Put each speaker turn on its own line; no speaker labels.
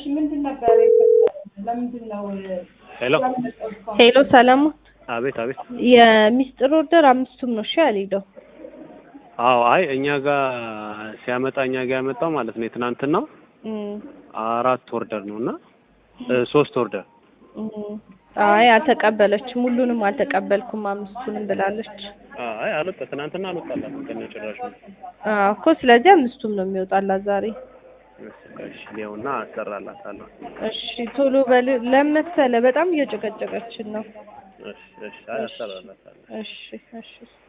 ምንድን ነበር የፈጠረው? ለምንድን ነው
ሄሎ
ሄሎ ሰለሞን፣
አቤት አቤት
የሚስጥር ኦርደር አምስቱም ነው እሺ ያልሄደው።
አዎ አይ እኛ ጋር ሲያመጣ እኛ ጋር ያመጣው ማለት ነው የትናንትናው
እም፣
አራት ኦርደር ነው እና እ ሶስት ኦርደር
እም። አይ አልተቀበለችም፣ ሁሉንም አልተቀበልኩም አምስቱንም ብላለች።
አይ አልወጣ ትናንትና አልወጣላትም ከነጭራሹ
አዎ እኮ ስለዚህ አምስቱም ነው የሚወጣላት ዛሬ።
እሺ ይኸውና አሰራላታለሁ
እሺ ቶሎ በል ለመሰለ በጣም እየጨቀጨቀችን ነው።
እሺ እሺ አይ አሰራላታለሁ
እሺ እሺ